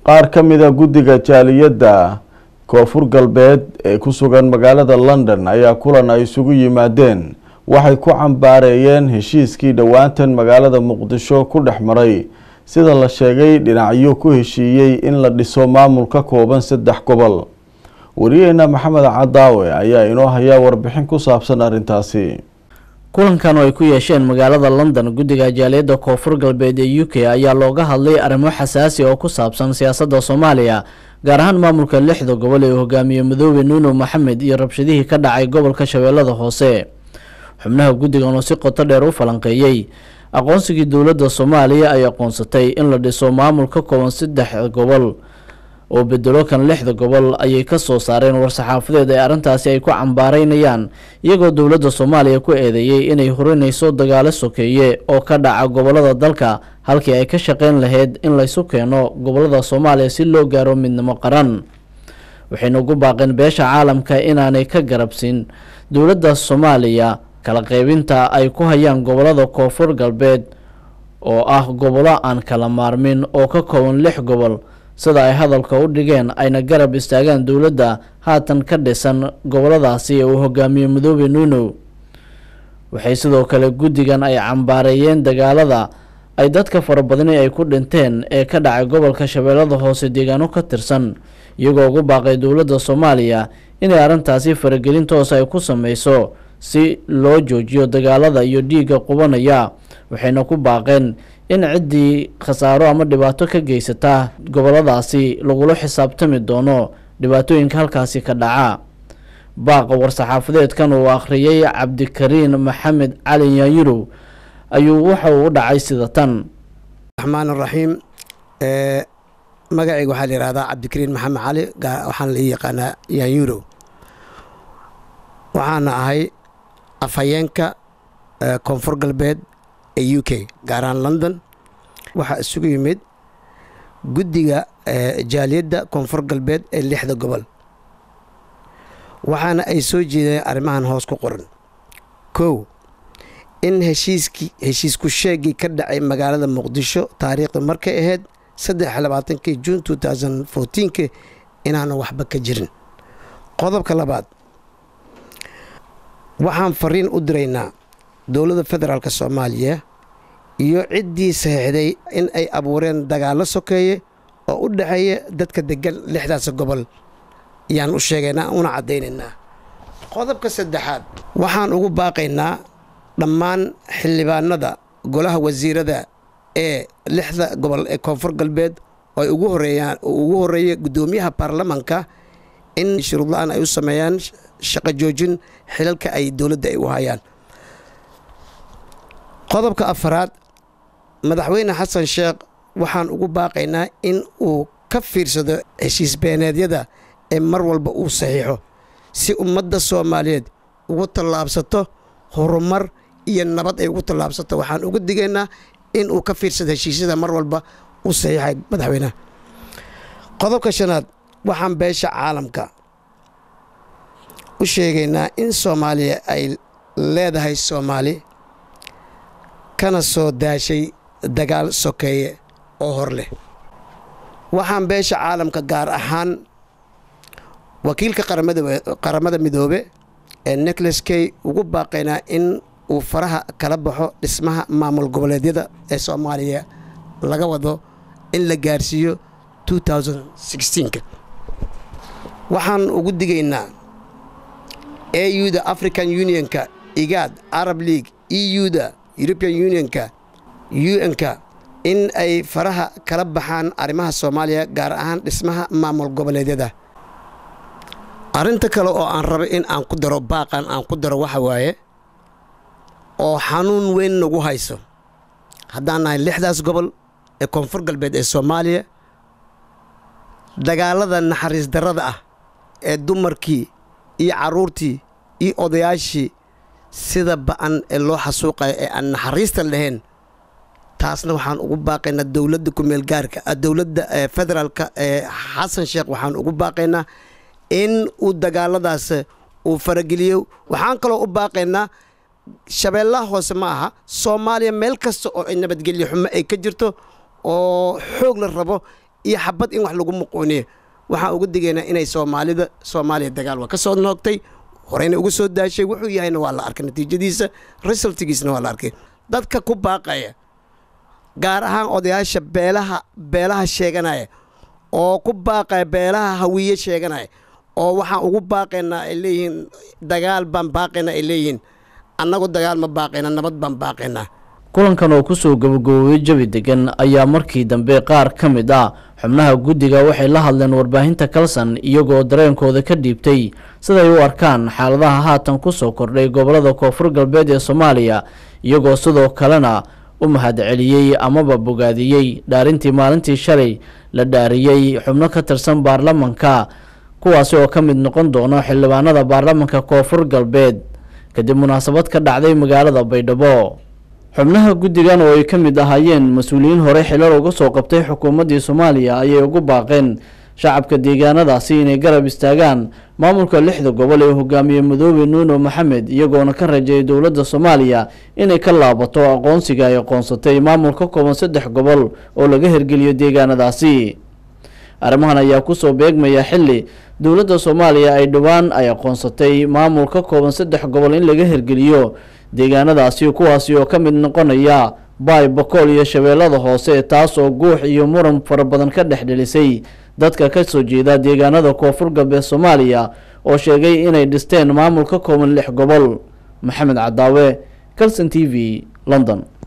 qaar ka mida guddiga jaaliyadda koonfur galbeed ee ku sugan magaalada london ayaa kulan ay isugu yimaadeen waxay ku cambaareeyeen heshiiskii dhowaantan magaalada muqdisho ku dhex maray sida la sheegay dhinacyo ku heshiiyey in la dhiso maamul ka kooban saddex gobol wariyaheena maxamed cadaawe ayaa inoo hayaa warbixin ku saabsan arrintaasi kulankan oo ay ku yeesheen magaalada london guddiga jaaliyadda koonfur galbeed ee u k ayaa looga hadlay arrimo xasaasi oo ku saabsan siyaasadda soomaaliya gaar ahaan maamulka lixda gobol ee uu hogaamiye madoobe nuuno maxamed iyo rabshadihii ka dhacay gobolka shabeellada hoose xubnaha guddigan oo si qoto dheer u falanqeeyey aqoonsigii dowladda soomaaliya ay aqoonsatay in la dhiso maamul ka kooban saddex gobol oo bedelo kan lixda gobol ayay ka soo saareen war-saxaafadeed ee arrintaasi ay ku cambaareynayaan iyagoo dowladda soomaaliya ku eedeeyey inay horinayso dagaalo sokeeye oo ka dhaca gobolada dalka halkii ay ka shaqeyn lahayd in laysu keeno gobolada soomaaliya si loo gaaro midnimo qaran waxayna ugu baaqeen beesha caalamka inaanay ka garabsin dowladda soomaaliya kala qeybinta ay ku hayaan gobolada koonfur galbeed oo ah gobollo aan kala maarmin oo ka kooban lix gobol sida ay hadalka u dhigeen ayna garab istaagaan dowladda haatan ka dhisan goboladaasi ee uu hogaamiye madoobe nuunow waxay sidoo kale guddigan ay cambaareeyeen dagaalada ay dadka farabadani ay ku dhinteen ee ka dhacay gobolka shabeellada hoose deegaano ka tirsan iyagoo ugu baaqay dowladda soomaaliya inay arrintaasi faragelin toosa ay ku sameyso si loo joojiyo dagaalada iyo dhiigga qubanaya waxayna ku baaqeen in ciddii khasaaro ama dhibaato ka geysata goboladaasi lagula xisaabtami doono dhibaatooyinka halkaasi ka dhaca baaqa war-saxaafadeedkan uu akhriyey cabdikariin maxamed cali yaanyurow ayuu waxa uu u dhacay sida tan raxmaan raxiim magacayga waxaa la yihahdaa cabdikariin maxamed cali waxaana la ii yaqaanaa yaanyurow waxaana ahay afhayeenka koonfur galbeed ee u k gaaraan london waxaa isugu yimid guddiga jaaliyadda koonfur galbeed ee lixda gobol waxaana ay soo jeedeen arrimahan hoos ku qoran kow in heshiiskii heshiisku sheegii ka dhacay magaalada muqdisho taariikhda markay ahayd saddex labaatankii juun two thousand fourteenki inaanu waxba ka jirin qodobka labaad waxaan fariin u diraynaa dowladda federaalk soomaaliya iyo ciddii saxiixday in ay abuureen dagaallo sokeeye oo u dhexeeya dadka degan lixdaas gobol ayaan u sheegaynaa una caddaynaynaa qodobka saddexaad waxaan ugu baaqaynaa dhammaan xildhibaanada golaha wasiirada ee lixda gobol ee koonfur galbeed oo ay ugu horeeyaan oo ugu horreeya guddoomiyaha baarlamanka in shuruud la-aan ay u sameeyaan shaqo joojin xilalka ay dowladda ay u hayaan qodobka afaraad madaxweyne xasan sheekh waxaan ugu baaqaynaa in uu ka fiirsado heshiis beeneedyada ee mar walba uu saxiixo si ummadda soomaaliyeed ugu tallaabsato horumar iyo nabad ay ugu tallaabsato waxaan uga digaynaa in uu ka fiirsado heshiisyada mar walba u saxiixay madaxweyneha qodobka shanaad waxaan beesha caalamka u sheegaynaa in soomaaliya ay leedahay soomaali kana soo daashay dagaal sokeeye oo hor leh waxaan beesha caalamka gaar ahaan wakiilka qaramada midoobe ee nicholas key ugu baaqaynaa in uu faraha kala baxo dhismaha maamul goboleedyada ee soomaaliya laga wado in la gaarsiiyo waxaan ugu digaynaa auda african unionka igaad arab league euda european unionka un-ka in ay faraha kala baxaan arrimaha soomaaliya gaar ahaan dhismaha maamul goboleedyada arrinta kale oo aan rabay in aan ku daro baaqan aan ku daro waxa waaye oo xanuun weyn nagu hayso haddaan nahay lixdaas gobol ee koonfur galbeed ee soomaaliya dagaalada naxariis darrada ah ee dumarkii iyo carruurtii iyo odayaashii sida ba'an ee loo xasuuqayo ee aan naxariista lahayn taasna waxaan ugu baaqaynaa dowladda kumeel gaarka dowladda federaalka ee xasan sheekh waxaan ugu baaqaynaa in uu dagaaladaas uu farageliyo waxaan kaloo u baaqaynaa shabeellaha hoose ma aha soomaaliya meel kasta oo ay nabadgelyo xumo ay ka jirto oo xoog la rabo iyo xabad in wax lagu muquuniyo waxaan uga digaynaa inay soomaalida soomaaliya dagaal waa ka soo noogtay horeyna uga soo daashay wuxuu yahayna waa la arkay natiijadiisa resultigiisna waa la arkay dadka ku baaqaya gaar ahaan odayaasha beelaha beelaha sheeganaya oo ku baaqaya beelaha hawiye sheeganaya oo waxaan ugu baaqaynaa ay leeyihiin dagaal baan baaqaynaa ay leeyihiin annagu dagaal ma baaqayna nabad baan baaqaynaa kulankan oo kusoo gabagaboobay jabi degan ayaa markii dambe qaar ka mid ah xubnaha guddiga waxay la hadleen warbaahinta kalsan iyagoo dareenkooda ka dhiibtay siday u arkaan xaaladaha haatan kusoo kordhay gobolada koonfur galbeed ee soomaaliya iyagoo sidoo kalena u mahadceliyey amaba bogaadiyey dhaarintii maalintii shalay la dhaariyey xubno ka tirsan baarlamanka kuwaasi oo ka mid noqon doono xildhibaanada baarlamanka koonfur galbeed kadib munaasabad ka dhacday magaalada baydhabo xubnaha guddigan oo ay ka mid ahaayeen mas-uuliyiin hore xilal uga soo qabtay xukuumaddii soomaaliya ayay ugu baaqeen shacabka deegaanadaasi inay garab istaagaan maamulka lixda gobol ee hogaamiye madoobe nuuno maxamed iyagoona ka rajeeyay dowladda soomaaliya inay ka laabato aqoonsiga ay aqoonsatay maamul ka kooban saddex gobol oo laga hirgeliyo deegaanadaasi arrimahan ayaa kusoo beegmaya xili dowladda soomaaliya ay dhowaan ay aqoonsatay maamul ka kooban saddex gobol in laga hirgeliyo deegaanadaasi kuwaasi oo ka mid noqonaya baay bakool iyo shabeellada hoose taas oo guux iyo muran fara badan ka dhex dhelisay dadka ka soo jeeda deegaanada koonfur galbeed soomaaliya oo sheegay inay dhisteen maamul ka kooban lix gobol maxamed cadaawe calson t v london